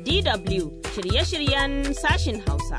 DW shirye-shiryen sashin Hausa.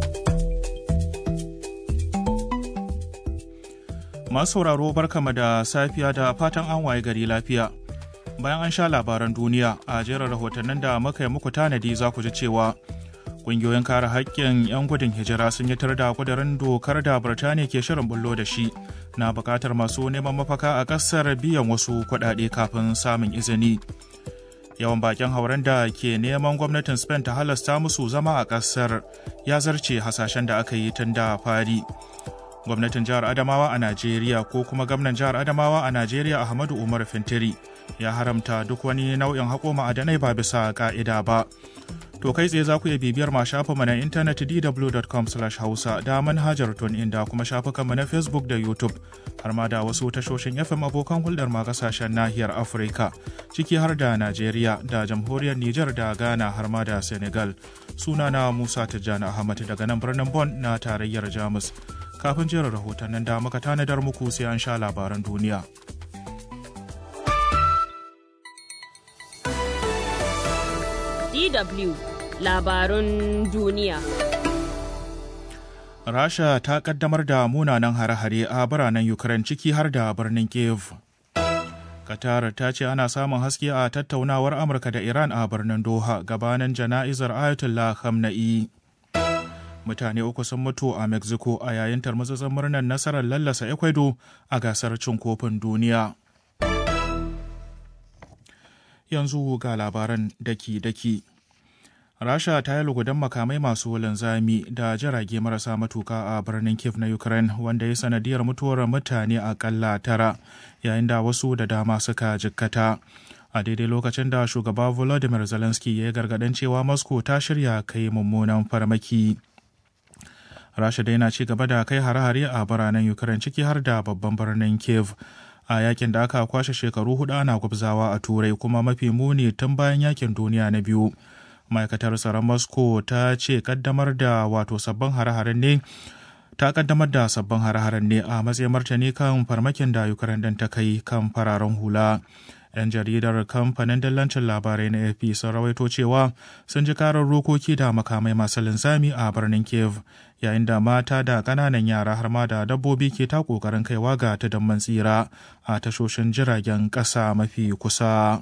Masu sauraro barkama da safiya da fatan an waye gari lafiya. Bayan an sha labaran duniya a jerin rahotannin da muka yi muku tanadi za ku ji cewa ƙungiyoyin kare haƙƙin 'yan gudun hijira sun yi tar da kudurin dokar da Birtaniya ke shirin bullo da shi na buƙatar masu neman mafaka a ƙasar biyan wasu kuɗaɗe kafin samun izini. Yawan bakin hauren da ke neman gwamnatin Spain ta halasta musu zama a ƙasar ya zarce hasashen da aka yi tun da fari. gwamnatin jihar adamawa a najeriya ko kuma gwamnan jihar adamawa a najeriya ahmadu umar fintiri ya haramta duk wani nau'in haƙo ma'adanai ba bisa ka'ida ba to kai tsaye za ku iya bibiyar ma shafinmu na intanet dw.com hausa da manhajar tunin da kuma shafukanmu na facebook da youtube har ma da wasu tashoshin fm abokan hulɗar ma kasashen nahiyar afirka ciki har da najeriya da jamhuriyar niger da ghana har ma da senegal sunana musa tijjani ahmad daga nan birnin bon na tarayyar jamus kafin jerin rahotannin da muka tanadar muku sai an sha labaran duniya. DW labarun duniya. Rasha ta kaddamar da munanan hare-hare a biranen Ukraine ciki har da birnin Kiev. Qatar ta ce ana samun haske a tattaunawar Amurka da Iran a birnin Doha gabanin jana'izar Ayatollah Khamenei. mutane uku sun mutu a mexico a yayin tarmatsatsen murnar nasarar lallasa ecuador a gasar cin kofin duniya yanzu ga labaran daki-daki rasha ta yi lugudan makamai masu linzami da jirage marasa matuka a birnin kiev na ukraine wanda ya sanadiyar mutuwar mutane akalla tara yayin da wasu da dama suka jikkata a daidai lokacin da shugaba volodymyr zelensky ya yi gargaɗin cewa moscow ta shirya kai mummunan farmaki rasha dai na ci gaba da kai hare-hare a biranen ukraine ciki har da babban birnin kiev a yakin da aka kwashe shekaru hudu ana gwabzawa a turai kuma mafi muni tun bayan yakin duniya na biyu ma'aikatar tsaron moscow ta ce kaddamar da wato sabbin hare-haren ne ta kaddamar da sabbin hare-haren ne a matsayin martani kan farmakin da ukraine din ta kai kan fararen hula 'yan jaridar kamfanin dillancin labarai na ap sun rawaito cewa sun ji karar rokoki da makamai masu linzami a birnin kiev yayin da mata da ƙananan yara har ma da dabbobi ke ta ƙoƙarin kaiwa ga tudun tsira a tashoshin jiragen ƙasa mafi kusa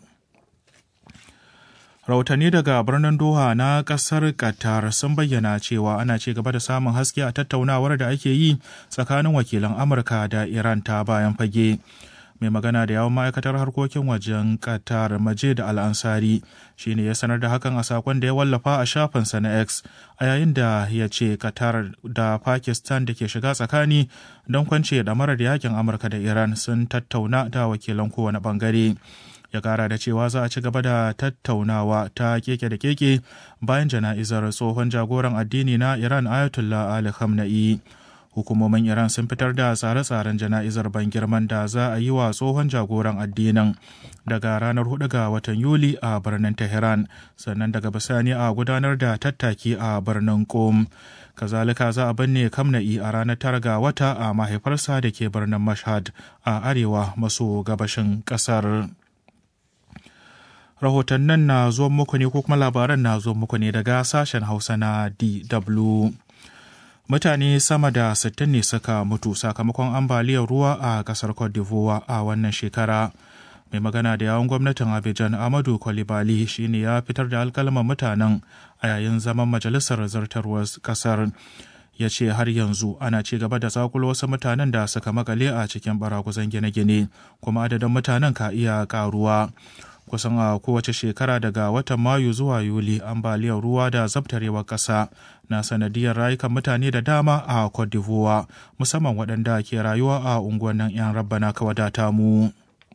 rahotanni daga birnin doha na ƙasar qatar sun bayyana cewa ana ci gaba da samun haske a tattaunawar da ake yi tsakanin wakilan amurka da iran ta bayan fage mai magana da yawon ma'aikatar harkokin wajen qatar majid al-ansari shine ya sanar da hakan a sakon da ya wallafa a shafinsa na x a yayin da ya ce qatar da pakistan da ke shiga tsakani don kwance da marar yakin amurka da iran sun tattauna da wakilan kowane bangare ya kara da cewa za a ci gaba da tattaunawa ta keke da keke bayan jana'izar tsohon jagoran addini na iran ayatollah ali khamenei hukumomin iran sun fitar da tsare-tsaren jana'izar ban girman da za a yi wa tsohon jagoran addinin daga ranar 4 ga watan yuli a birnin tehran sannan daga bisani a gudanar da tattaki a birnin qom kazalika za a binne kamna'i a ranar tara ga wata a mahaifarsa da ke birnin mashhad a arewa maso gabashin kasar rahotannin na zuwan muku ne ko kuma labaran na zuwan muku ne daga sashen hausa na dw mutane sama da 60 ne suka mutu sakamakon ambaliyar ruwa a kasar cote d'ivoire a wannan shekara mai magana da yawon gwamnatin abidjan amadu kwalibali shine ya fitar da alkalman mutanen a yayin zaman majalisar zartarwar kasar ya ce har yanzu ana ci gaba da zakulo wasu mutanen da suka makale a cikin baraguzan gine-gine kuma adadin mutanen ka iya karuwa kusan a kowace shekara daga watan mayu zuwa yuli ambaliyar ruwa da zabtarewar ƙasa na sanadiyar rayukan mutane da dama a cote d'ivoire musamman waɗanda ke rayuwa a unguwannin 'yan rabbana kawadata mu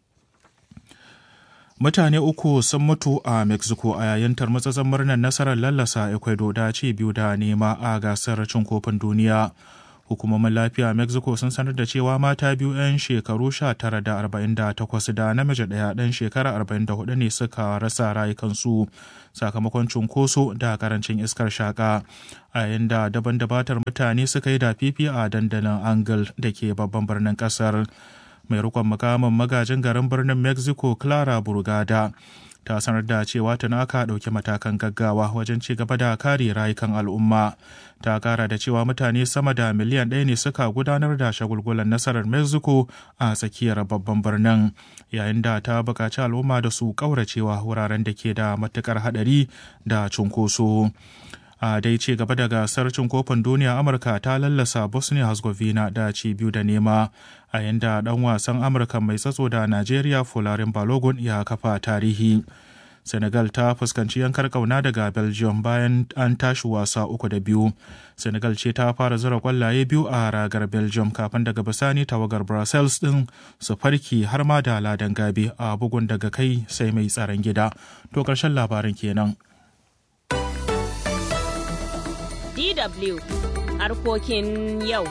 mutane uku sun mutu a mexico a yayin tarmatsatsen murnar nasarar lallasa ecuador da ci biyu da nema a gasar cin kofin duniya hukumomin lafiya mexico sun sanar da cewa mata biyu 'yan shekaru 19 da 48 da namiji ɗaya ɗan shekara 44 ne suka rasa rayukansu sakamakon cunkoso da karancin iskar shaka a yayin da daban dabatar mutane suka yi da fifi a dandalin angle da ke babban birnin kasar mai rikon mukamin magajin garin birnin mexico clara burgada ta sanar da cewa tana aka ɗauki matakan gaggawa wajen ci gaba da kare rayukan al'umma ta kara da cewa mutane sama da miliyan ɗaya ne suka gudanar da shagulgulan nasarar mexico a tsakiyar babban birnin yayin da ta buƙaci al'umma da su ƙauracewa wuraren da ke da matuƙar haɗari da cunkoso a dai ce gaba da gasar cin kofin duniya amurka ta lallasa bosnia herzegovina da ci biyu da nema a yanda dan wasan amurka mai tsatso da najeriya fularin balogun ya kafa tarihi senegal ta fuskanci yankar kauna daga belgium bayan an tashi wasa uku da biyu senegal ce ta fara zura kwallaye biyu a ragar belgium kafin daga bisani tawagar brussels din su farki har ma da ladan gabe a bugun daga kai sai mai tsaron gida to karshen labarin kenan DW harkokin yau.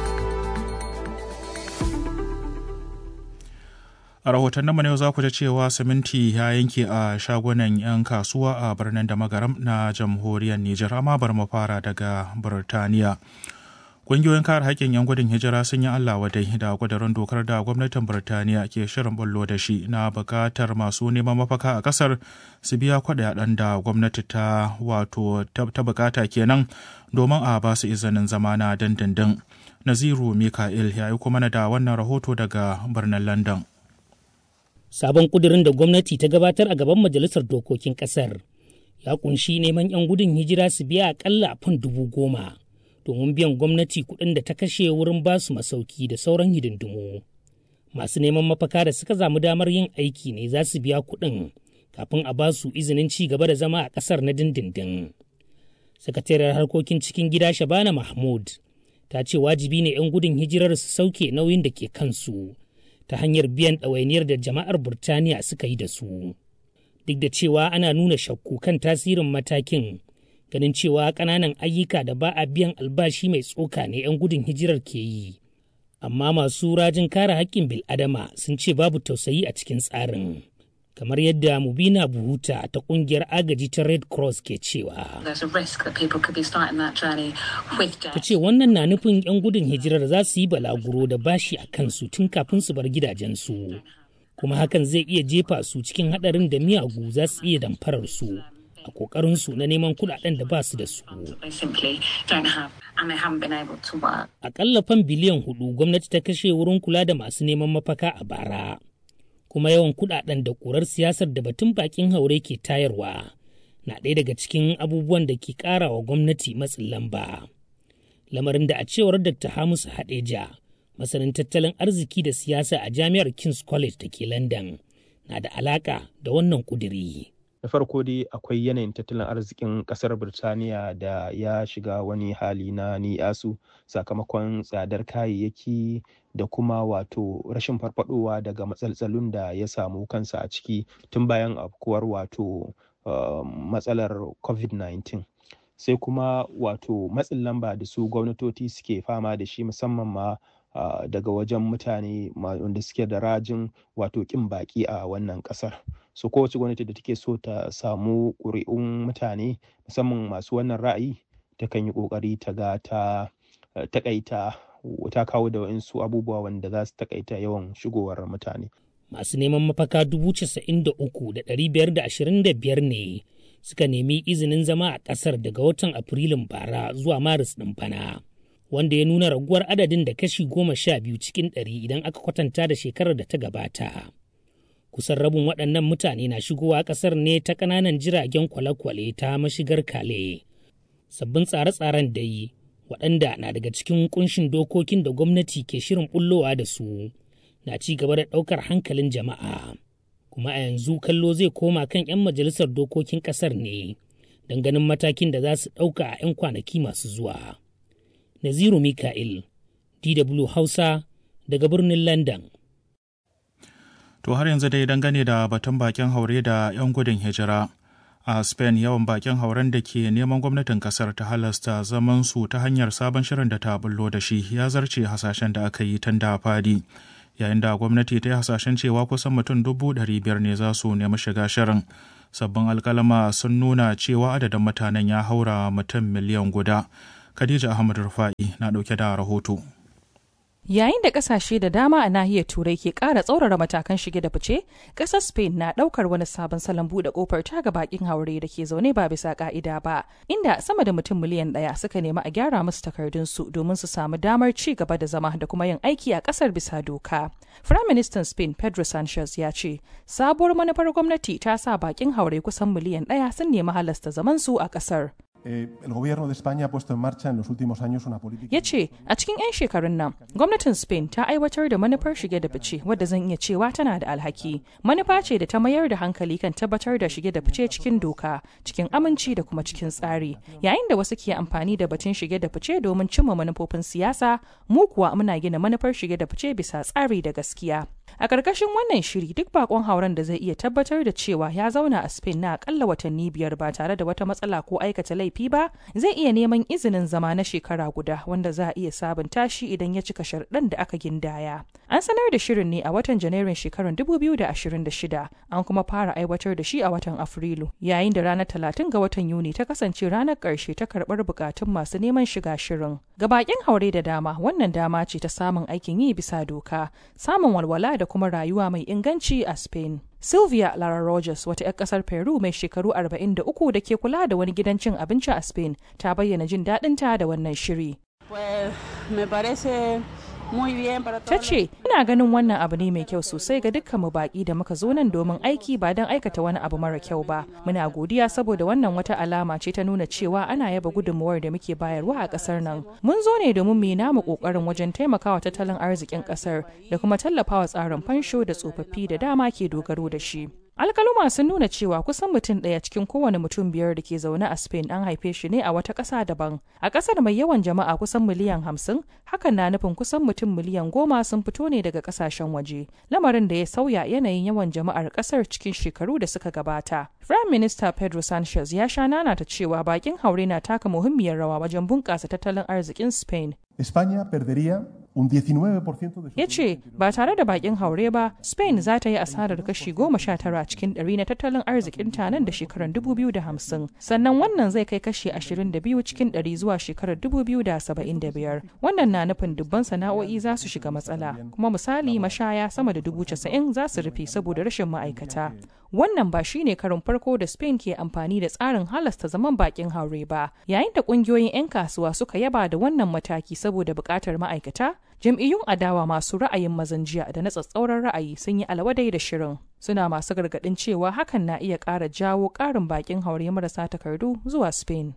A rahotannin mu yau za ku ji cewa siminti ya yanke a shagunan 'yan kasuwa a birnin da magaram na jamhuriyar Nijar amma bar mu fara daga Burtaniya. Ƙungiyoyin kare haƙƙin 'yan gudun hijira sun yi Allah wadai da ƙudurin dokar da gwamnatin Burtaniya ke shirin bullo da shi na buƙatar masu neman mafaka a ƙasar su biya kuɗaɗen da gwamnati ta wato ta buƙata kenan domin a ba su izinin zama na dindindin. Naziru Mika'il ya yi kuma da wannan rahoto daga birnin London. Sabon ƙudurin da gwamnati ta gabatar a gaban Majalisar Dokokin ƙasar ya kunshi neman 'yan gudun hijira su biya aƙalla fan dubu goma. domin biyan gwamnati kuɗin da ta kashe wurin ba su masauki da sauran hidindimu. Masu neman mafaka da suka zamu damar yin aiki ne za su biya kuɗin kafin a ba su izinin ci gaba da zama a ƙasar na dindindin. Sakatariyar harkokin cikin gida Shabana Mahmud ta ce wajibi ne 'yan gudun hijirar su sauke nauyin da ke kansu ta hanyar biyan ɗawainiyar da jama'ar Burtaniya suka yi da su. Duk da cewa ana nuna shakku kan tasirin matakin ganin cewa ƙananan ayyuka da ba a biyan albashi mai tsoka ne 'yan gudun hijirar ke yi. Amma masu rajin kare haƙƙin bil'adama sun ce babu tausayi a cikin tsarin. Kamar yadda Mubina Buhuta ta ƙungiyar agaji ta Red Cross ke cewa. Ta ce wannan na nufin 'yan gudun hijirar za su yi balaguro da bashi a kansu tun kafin su bar gidajensu. Kuma hakan zai iya jefa su cikin haɗarin da miyagu za su iya damfarar su. a kokarinsu na neman kudaden da ba su da su. Akalla fan biliyan hudu gwamnati ta kashe wurin kula da masu neman mafaka a bara. Kuma yawan kudaden da kurar siyasar da batun bakin haure ke tayarwa na ɗaya daga cikin abubuwan da ke ƙara wa gwamnati matsin lamba. Lamarin da a cewar Dr. Hamisu Hadeja, masanin tattalin arziki da siyasa a Jami'ar King's College da ke London, na da alaƙa da wannan ƙudiri. da farko dai akwai yanayin tattalin arzikin kasar birtaniya da ya shiga wani hali na ni'asu sakamakon tsadar kayayyaki da kuma wato rashin farfadowa daga matsaltsalun da ya samu kansa a ciki tun bayan afkuwar wato uh, matsalar covid-19 sai kuma wato matsin lamba da su gwamnatoci suke fama da shi musamman ma uh, daga wajen mutane wanda suke da rajin wato kin baki a wannan kasar so kowace gwamnati da take so ta samu ƙuri'un mutane musamman masu wannan ra'ayi ta kan yi ƙoƙari ta ga ta takaita ta kawo da wa'insu abubuwa wanda za su takaita yawan shigowar mutane masu neman mafaka dubu casa'in da uku da ɗari biyar da ashirin da biyar ne suka nemi izinin zama a ƙasar daga watan afrilun bara zuwa maris ɗin bana wanda ya nuna raguwar adadin da kashi goma sha biyu cikin ɗari idan aka kwatanta da shekarar da ta gabata kusan rabin waɗannan mutane na shigowa ƙasar ne ta ƙananan jiragen kwale-kwale ta mashigar kale sabbin tsare-tsaren dai waɗanda na daga cikin kunshin dokokin da gwamnati ke shirin bullowa da su na ci gaba da ɗaukar hankalin jama'a kuma a yanzu kallo zai koma kan 'yan majalisar dokokin ƙasar ne don ganin matakin da za su ɗauka a 'yan kwanaki masu zuwa naziru mika'il dw hausa daga birnin london To har yanzu dai dangane da batun bakin haure da 'yan gudun hijira. A Spain yawan bakin hauren da ke neman gwamnatin kasar ta halasta zaman su ta hanyar sabon shirin da ta bullo da shi ya zarce hasashen da aka yi tun da fadi. Yayin da gwamnati ta yi hasashen cewa kusan mutum dubu ɗari biyar ne za su nemi shiga shirin. Sabbin alkalama sun nuna cewa adadin mutanen ya haura mutum miliyan guda. Khadija Ahmad Rufa'i na ɗauke da rahoto. Yayin da kasashe da dama a nahiyar Turai ke ƙara tsaurara matakan shige da fice, ƙasar Spain na ɗaukar wani sabon salon buɗe ƙofar ta ga bakin haure da ke zaune ba bisa ƙa'ida ba, inda sama da mutum miliyan ɗaya suka nemi a gyara musu takardunsu domin su samu damar ci gaba da zama da kuma yin aiki a ƙasar bisa doka. Firaministan Spain Pedro Sanchez ya ce, sabuwar manufar gwamnati ta sa bakin haure kusan miliyan ɗaya sun nemi halasta zamansu a ƙasar. Eh, el gobierno de España ha puesto en marcha en los últimos años una política. ya ce a cikin 'yan shekarun nan gwamnatin spain ta aiwatar da manufar shige da fice wadda zan iya cewa tana da alhaki manufa ce da ta mayar da hankali kan tabbatar da shige da fice cikin doka cikin aminci da kuma cikin tsari yayin da wasu ke amfani da batun shige da fice domin cimma manufofin siyasa mu kuwa muna gina manufar shige da fice bisa tsari da gaskiya a ƙarƙashin wannan shiri duk bakon hauren da zai iya tabbatar da cewa ya zauna a spain na akalla watanni biyar ba tare da wata matsala ko aikata laifi ba zai iya neman izinin zama na shekara guda wanda za a iya sabunta shi idan ya cika sharɗan da aka gindaya an sanar da shirin ne a watan janairun shekarar 2026 an kuma fara aiwatar da shi a watan afrilu yayin da ranar 30 ga watan yuni ta kasance ranar ƙarshe ta karɓar bukatun masu neman shiga shirin ga bakin haure da dama wannan dama ce ta samun aikin yi bisa doka samun walwala da kuma rayuwa mai inganci a Spain. Sylvia Lara Rogers, wata 'yar kasar Peru mai shekaru 43 da ke kula da wani gidan cin abinci a Spain, ta bayyana jin daɗinta da wannan shiri. Ta ce, ina ganin wannan abu ne mai kyau sosai ga dukkan mu baki da muka zo nan domin aiki ba don aikata wani abu mara kyau ba. Muna godiya saboda wannan wata alama ce ta nuna cewa ana yaba gudunmuwar da muke bayarwa a kasar nan. Mun zo ne domin mu namu kokarin wajen taimakawa tattalin arzikin kasar da kuma tallafawa tsarin fansho da tsofaffi da dama ke dogaro da shi. alkaluma sun nuna cewa kusan mutum ɗaya cikin kowane mutum biyar da ke zaune a spain an haife shi ne a wata ƙasa daban a ƙasar mai yawan jama'a kusan miliyan hamsin hakan na nufin kusan mutum miliyan goma sun fito ne daga ƙasashen waje lamarin da ya sauya yanayin yawan jama'ar ƙasar cikin shekaru da suka gabata prime minister pedro sanchez ya sha nanata cewa bakin haure na taka muhimmiyar rawa wajen bunƙasa tattalin arzikin spain España perdería un 19% de su ya ce ba tare da bakin haure ba spain za ta yi asarar kashi goma sha tara cikin ɗari na tattalin arzikin ta nan da shekarar 2050 sannan wannan zai kai kashi 22 cikin ɗari zuwa shekarar 2075 wannan na nufin dubban sana'o'i za su shiga matsala kuma misali mashaya sama da dubu casa'in za su rufe saboda rashin ma'aikata wannan ba shine karin farko da spain ke amfani da tsarin halasta zaman bakin haure ba yayin da kungiyoyin 'yan kasuwa suka yaba da wannan mataki saboda buƙatar ma'aikata jam'iyyun adawa masu ra'ayin mazan jiya da na tsatsauran ra'ayi sun yi alwadai da shirin suna masu gargaɗin cewa hakan na iya ƙara jawo ƙarin bakin haure marasa takardu zuwa spain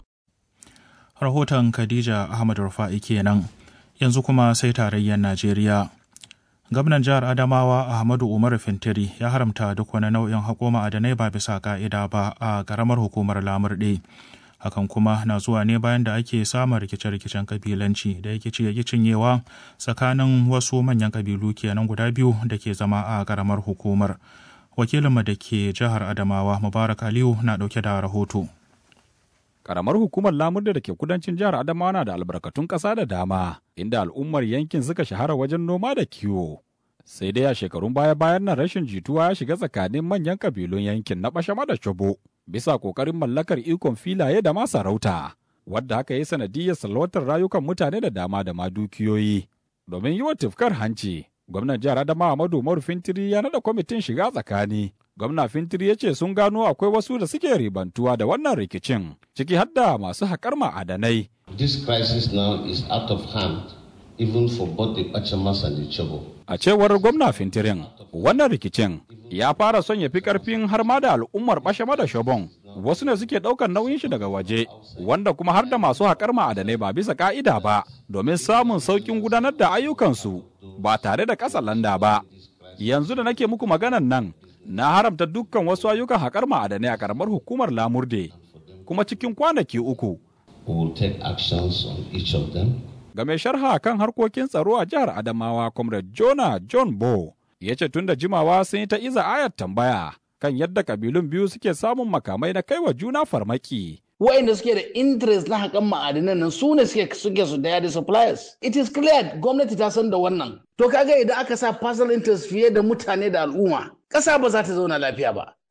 rahoton khadija ahmad rufa'i kenan yanzu kuma sai tarayyar najeriya gwamnan jihar adamawa ahmadu umaru fintiri ya haramta duk wani nau'in haƙo ma'adanai ba bisa ka'ida ba a ƙaramar hukumar lamurɗe hakan kuma na zuwa ne bayan da ake samun rikice-rikicen kabilanci da yake ci yake cinyewa tsakanin wasu manyan kabilu kenan guda biyu da ke zama a ƙaramar hukumar wakilinmu da ke jihar adamawa mubarak aliyu na ɗauke da rahoto Karamar hukumar Lamurde da ke kudancin jihar Adamawa na da albarkatun ƙasa da dama, inda al'ummar yankin suka shahara wajen noma da kiwo. Sai dai a shekarun baya-bayan nan rashin jituwa ya shiga tsakanin manyan kabilun yankin na Bashama da Chobo, bisa ƙoƙarin mallakar ikon filaye da ma sarauta, wadda haka yi sanadiyyar salwatar rayukan mutane da dama da ma dukiyoyi. Domin yi wa tufkar hanci, gwamnan jihar Adamawa Madu Umaru Fintiri ya naɗa kwamitin shiga tsakani gwamna fintiri ya ce sun gano akwai wasu da suke ribantuwa da wannan rikicin ciki har da masu haƙar ma'adanai. This crisis now is out of hand even for both the Bachamas and the Chobo. A cewar gwamna fintirin, wannan rikicin ya fara son ya fi ƙarfin har ma da al'ummar Bashama da Shobon. Wasu ne suke ɗaukar nauyin shi daga waje, wanda kuma har da masu haƙar ma'adanai ba bisa ƙa'ida ba, domin samun sauƙin gudanar da ayyukansu ba tare da ƙasa landa ba. Yanzu da nake muku maganan nan, na haramta dukkan wasu ayyukan haƙar ma'adanai a ƙaramar hukumar lamurde kuma cikin kwanaki uku. We will take actions on each of them. Ga mai sharha kan harkokin tsaro a jihar Adamawa, Comrade Jonah John Bo, ya ce tun da jimawa sun yi ta iza ayar tambaya kan yadda kabilun biyu suke samun makamai na kaiwa juna farmaki. waɗanda suke da interest na haƙan ma'adinan nan su ne suke suke su daya da suppliers it is clear gwamnati ta san da wannan to kaga idan aka sa personal interest fiye da mutane da al'umma ƙasa ba za ta zauna lafiya ba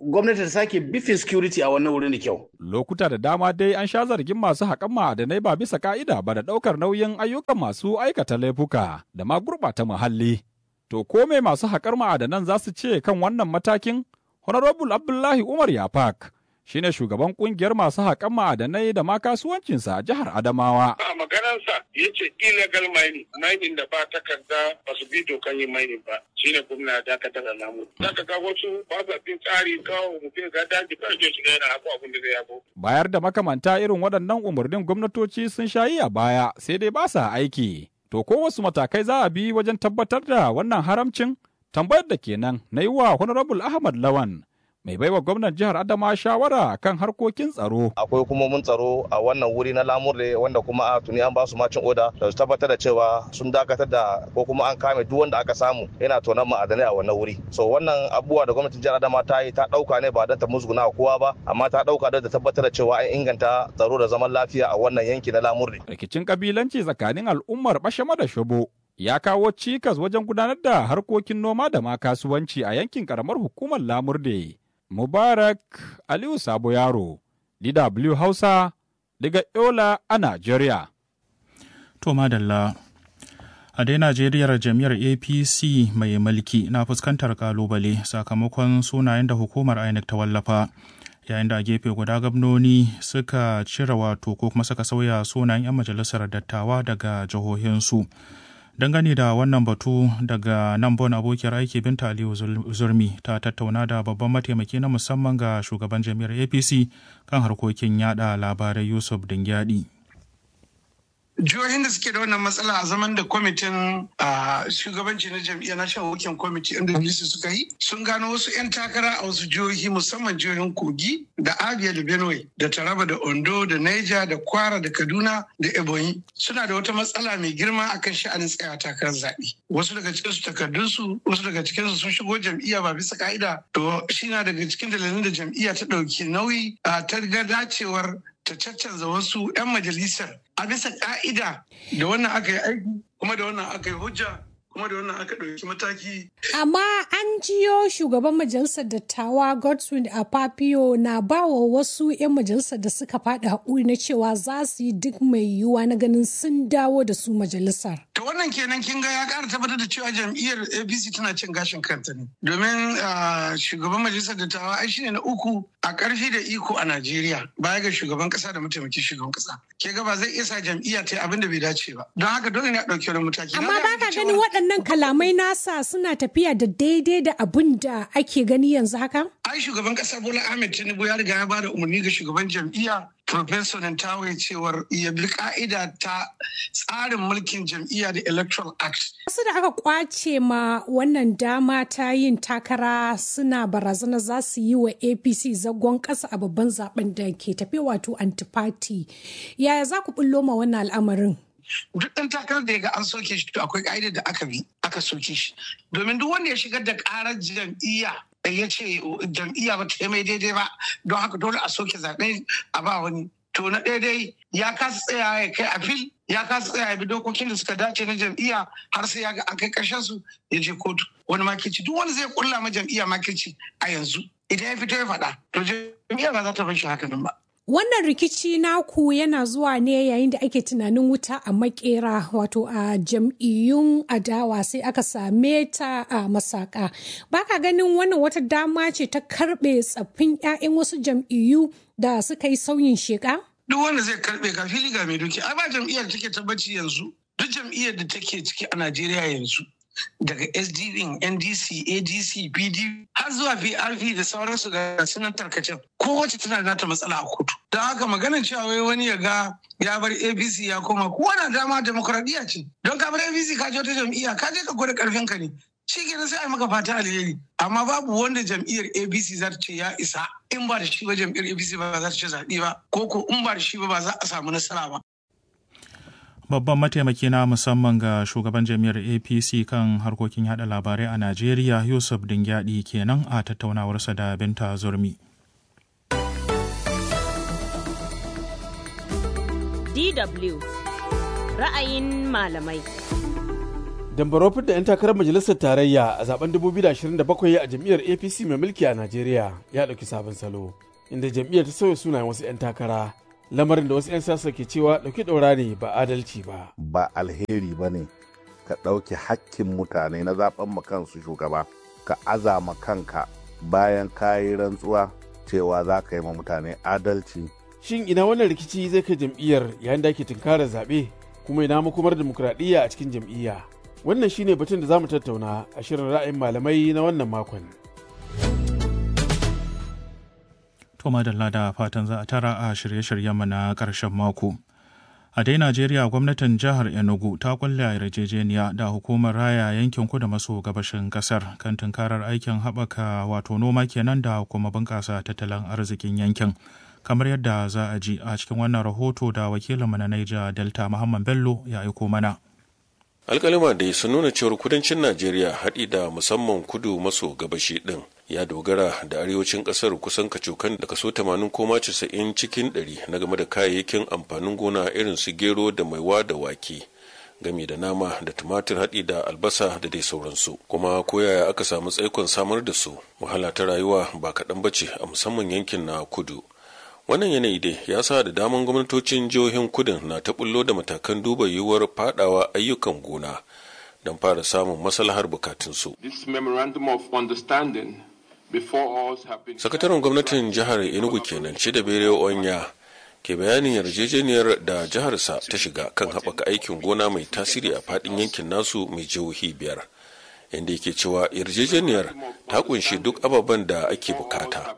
gwamnati ta sake bifin security a wannan wurin da kyau. Lokuta da dama dai an sha zargin masu haƙan ma'adanai ba bisa ka'ida ba da ɗaukar nauyin ayyukan masu aikata laifuka da ma gurɓata muhalli. To ko me masu haƙar ma'adanan za su ce kan wannan matakin? Honorable Abdullahi Umar Yafak shine shugaban kungiyar masu haƙan ma'adanai da ma kasuwancinsa a jihar Adamawa. A maganarsa ya ce illegal mining, mining da ba takarda ba su bi dokan yin mining ba. Shi ne gwamna ya dakatar da namu. Zaka ga wasu ba sa bin tsari kawo mutum ga daji ba je shiga yana hako abin da zai hako. Bayar da makamanta irin waɗannan umarnin gwamnatoci sun shayi a baya sai dai ba sa aiki. To ko wasu matakai za a bi wajen tabbatar da wannan haramcin? Tambayar da kenan na yi wa Honorable Ahmad Lawan mai baiwa gwamnan jihar Adama shawara kan harkokin tsaro. Akwai hukumomin tsaro a wannan wuri na lamurde wanda kuma a tuni an ba su macin oda da su tabbatar da cewa sun dakatar da ko kuma an kame duk wanda aka samu yana tonan ma'adanai a wannan wuri. So wannan abubuwa da gwamnatin jihar Adama ta yi ta dauka ne ba don ta musguna kowa ba amma ta dauka don ta tabbatar da cewa an inganta tsaro da zaman lafiya a wannan yanki na lamurde. Rikicin kabilanci tsakanin al'ummar Bashama da Shobo ya kawo cikas wajen gudanar da harkokin noma da ma kasuwanci a yankin karamar hukumar lamurde. Mubarak Aliyu Sabo Yaro, DW Hausa, daga Yola a Najeriya. To madalla. A dai Najeriyar jam'iyyar APC mai mulki na fuskantar kalubale sakamakon sunayen da hukumar INEC ta wallafa. Yayin da a gefe guda gwamnoni suka cire wato ko kuma suka sauya sunayen 'yan majalisar dattawa daga jihohinsu. dangane da wannan batu daga nan bon abokiyar aiki binta aliyu zurmi ta tattauna da babban mataimaki na musamman ga shugaban jami'ar apc kan harkokin yada labarai yusuf dingyadi jihohin da suke da wannan matsala a zaman da kwamitin shugabanci na jam'iyyar national working committee inda bilisi suka yi sun gano wasu 'yan takara a wasu jihohi musamman jihohin kogi da abia da benue da taraba da ondo da niger da kwara da kaduna da ebonyi suna da wata matsala mai girma akan sha'anin tsaya takarar zaɓe wasu daga cikin su takardunsu wasu daga cikin su sun shigo jam'iyya ba bisa ka'ida to shi na daga cikin dalilin da jam'iyya ta ɗauki nauyi ta ga dacewar ta caccanza wasu 'yan majalisar a bisa ka'ida da wannan aka yi aiki kuma da wannan aka yi hujja kuma da wannan aka ɗauki mataki. Amma an jiyo shugaban majalisar dattawa Godswin Apapio na ba wa wasu 'yan majalisar da suka faɗi haƙuri na cewa za su yi duk mai yiwuwa na ganin sun dawo da su majalisar. To wannan kenan kin ga ya ƙara tabbatar da cewa jam'iyyar APC tana cin gashin kanta ne. Domin shugaban majalisar dattawa ai shine na uku a ƙarfi da iko a Najeriya baya ga shugaban ƙasa da mataimakin shugaban ƙasa. Ke ga ba zai iya sa jam'iyya ta yi abin da bai dace ba. Don haka dole ne a ɗauki wani mataki. Amma ba ka ganin waɗannan kalamai nasa suna tafiya da daidai da abin da ake gani yanzu haka? Ai shugaban ƙasa Bola Ahmed Tinubu ya riga ya ba da umarni ga shugaban jam'iyya Professor Nantawe cewar ya bi ka'ida ta tsarin mulkin jam'iyya da Electoral Act. Wasu da aka kwace ma wannan dama ta yin takara suna barazana za su yi wa APC zagon ƙasa a babban zaben da ke tafe wato antifati. Yaya za ku bullo ma wannan al'amarin? duk ɗan takarar da ya ga an soke shi to akwai ƙa'idar da aka bi aka soke shi domin duk wanda ya shigar da ƙarar jam'iyya ya ce jam'iyya ba ta yi mai daidai ba don haka dole a soke zaɓe a ba wani to na daidai ya kasa tsaya ya kai a fil ya kasa tsaya ya bi dokokin da suka dace na jam'iyya har sai ya ga an kai ƙarshen su ya je kotu wani makirci duk wanda zai kulla ma jam'iyya makirci a yanzu idan ya fito ya faɗa to jam'iyya ba za ta bar shi haka nan ba Wannan rikici naku yana zuwa ne yayin da ake tunanin wuta a makera wato a jam'iyyun adawa sai aka same ta a masaka. Baka ganin wannan wata dama ce ta karbe tsaffin 'ya'yan wasu jam'iyyu da suka yi sauyin sheka? Duk wanda zai karbe ga fili ga mai doki. Ai ba jam'iyyar da take tabbaci yanzu. Duk jam'iyyar da take ciki a Najeriya yanzu. daga sdp ndc adc pdp har zuwa prp da sauransu ga sunan tarkacen kowace tana da nata matsala a kotu don haka maganar cewa wai wani ya ga ya bar apc ya koma kowa na dama demokradiyya ce don ka bar apc ka je wata jam'iyya ka je ka gwada karfin ka ne shi kenan sai a maka fata alheri amma babu wanda jam'iyyar apc za ta ce ya isa in ba da shi ba jam'iyyar apc ba za ta ce zaɓe ba ko ko in ba da shi ba ba za a samu nasara ba babban mataimaki na musamman ga shugaban jami'ar apc kan harkokin yada labarai a najeriya yusuf dingyadi kenan a tattaunawarsa da binta zurmi dw ra'ayin malamai dambaro da 'yan takarar majalisar tarayya a zaben 2027 a jam'iyyar apc mai mulki a najeriya ya ɗauki sabon salo inda jam'iyyar ta sauya sunayen wasu 'yan takara lamarin da wasu 'yan siyasa ke cewa ɗauki ɗaura ne ba adalci ba ba alheri ba ne ka ɗauki hakkin mutane na zaben kansu shugaba ka azama kanka bayan kayi rantsuwa cewa za ka yi ma mutane adalci shin ina wannan rikici zai kai jam'iyyar yayin da ake tunkarar zaɓe kuma ina makomar demokuraɗiyya a cikin jam'iyya wannan shine batun da za mu tattauna a shirin ra'ayin malamai na wannan makon to madalla da fatan za a tara a shirye-shiryenmu na ƙarshen mako a dai najeriya gwamnatin jihar enugu ta kulle yarjejeniya da hukumar raya yankin kudu maso gabashin kasar kan tunkarar aikin haɓaka wato noma kenan da kuma bunƙasa tattalin arzikin yankin kamar yadda za a ji a cikin wannan rahoto da wakilinmu na Niger Delta Muhammad Bello ya aiko mana. alkalima da sun nuna cewar kudancin najeriya haɗi da musamman kudu maso gabashi ɗin ya dogara da arewacin ƙasar kusan kacokan da kaso 80 koma 90 cikin 100 na game da kayayyakin amfanin gona irin su gero da maiwa da wake gami da nama da tumatir haɗi da albasa da dai sauransu kuma koyaya aka samu tsaikon samar da su wahala ta rayuwa ba kaɗan bace a musamman yankin na kudu wannan yanayi dai ya sa da daman gwamnatocin jihohin kudin na ta bullo da matakan duba yiwuwar fadawa ayyukan gona don fara samun maslahar bukatunsu. sakataren gwamnatin jihar enugu kenan ci da bere onya ke bayanin yarjejeniyar da jiharsa ta shiga kan haɓaka aikin gona mai tasiri a faɗin yankin nasu mai jihohi biyar inda yake cewa yarjejeniyar ta kunshi duk ababen da ake bukata.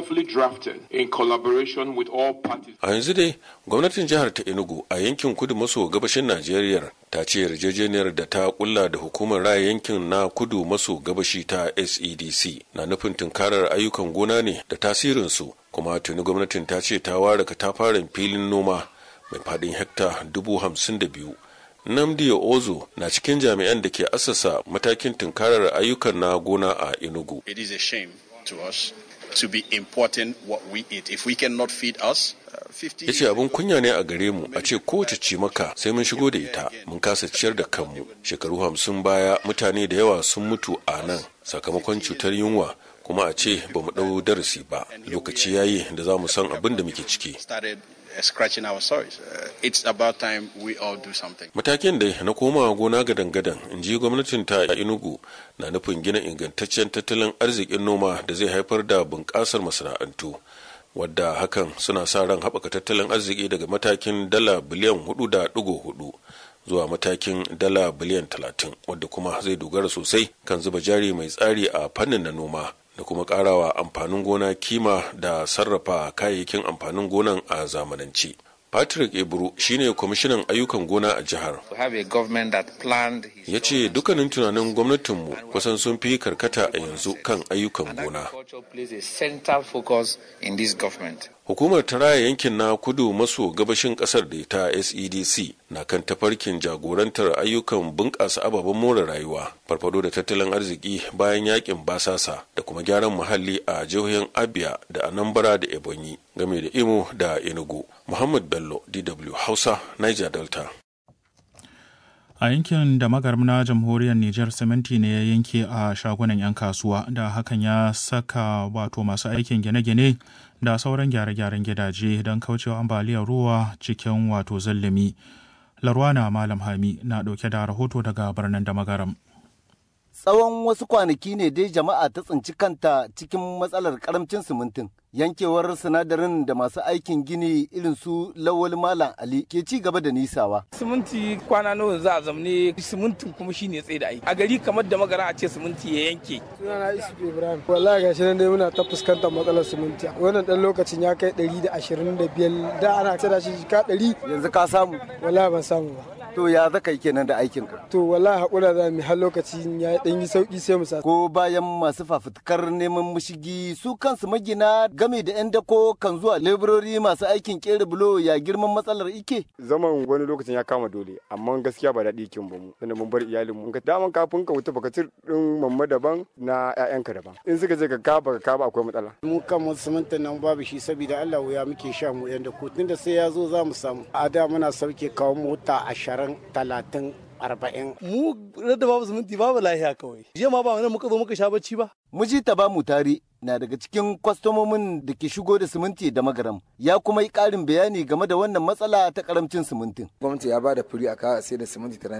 A yanzu dai gwamnatin jihar ta Enugu a yankin kudu maso gabashin Najeriya ta ce yarjejeniyar da ta kulla da hukumar raya yankin na kudu maso gabashi ta SEDC na nufin tunkarar ayyukan gona ne da tasirinsu kuma tuni gwamnatin ta ce ta ware katafaren filin noma mai faɗin hekta dubu hamsin da biyu Namdi Ozo na cikin jami'an da ke assasa matakin tunkarar ayyukan na gona a Enugu. It is a shame to us to be importing what we eat. If we cannot feed us, ya ce abin kunya ne a gare mu a ce kowace cimaka sai mun shigo da ita mun kasa ciyar da kanmu shekaru hamsin baya mutane da yawa sun mutu a nan sakamakon cutar yunwa kuma a ce ba mu ɗau darasi ba lokaci yayi da za mu san abin da muke ciki scratching our sorries. Uh, it's about time we all do something. Matakin da na komawa gona gadan-gadan in ji gwamnatin ta a Enugu na nufin gina ingantaccen tattalin arzikin noma da zai haifar da bunƙasar masana'antu. Wadda hakan suna sa ran haɓaka tattalin arziki daga matakin dala biliyan hudu da ɗigo hudu zuwa matakin dala biliyan talatin wadda kuma zai dogara sosai kan zuba jari mai tsari a fannin na noma da kuma karawa amfanin gona kima da sarrafa kayayyakin amfanin gonan a zamanance. Patrick Eburu shine kwamishinan ayyukan gona a jihar. Ya ce dukkanin tunanin gwamnatinmu kusan sun fi karkata a yanzu kan ayyukan gona. Hukumar ta raya yankin na kudu maso gabashin kasar da ta SEDC na kan tafarkin jagorantar ayyukan bunƙasa ababen more rayuwa, farfado da tattalin arziki bayan yakin basasa da kuma gyaran muhalli a jihohin Abia da Anambra da Ebonyi game da Imo da Enugu. Muhammad Bello, DW Hausa, Niger Delta. A yankin da magarm na jamhuriyar Nijar siminti ne ya yanke a shagunan 'yan kasuwa da hakan ya saka wato masu aikin gine-gine da sauran gyare-gyaren gidaje don kaucewa ambaliyar ruwa cikin wato zallumi. Larwana Malam Hami na ɗauke da rahoto daga birnin da magaram. Tsawon wasu kwanaki ne dai jama'a ta tsinci kanta cikin matsalar karamcin simintin. Yankewar sinadarin da masu aikin gini irin su Lawal Malam Ali ke ci gaba da nisawa. Siminti kwana nawa za a zamne simintin kuma shi ne tsaye da aiki. A gari kamar da magara a ce siminti ya yanke. Sunana Isu Ibrahim. Wallahi gashi nan dai muna ta fuskantar matsalar siminti. Wannan dan lokacin ya kai ɗari da ashirin da biyar da ana da shi ka ɗari. Yanzu ka samu. Wallahi ban samu ba. To ya zaka yi kenan da aikin ka? To wallahi hakura za mu har lokacin ya dan yi sauki sai mu sa. Ko bayan masu fafutukar neman mushigi su kansu magina game da yan dako kan zuwa leburori masu aikin kera bulo ya girman matsalar ike. Zaman wani lokacin ya kama dole amma gaskiya ba daɗi kin ba mu. Tunda mun bar iyalin mu. Ka daman kafin ka wuta baka ci din mamma daban na ƴaƴanka daban. In suka je ka ka baka ka ba akwai matsala. Mu kan mu simintin nan babu shi saboda Allah wuya muke sha mu yan dako tunda sai ya zo za mu samu. A da muna sauke kawo mota ashirin talatin arba'in. Mu da babu siminti babu lahiya kawai. Jiya ma ba wani muka zo muka sha bacci ba. Muji ta ba mu tare na daga cikin kwastomomin da ke shigo da siminti da magaram ya kuma yi ƙarin bayani game da wannan matsala ta karamcin simintin. Gwamnati ya ba da furi a kawo sai da siminti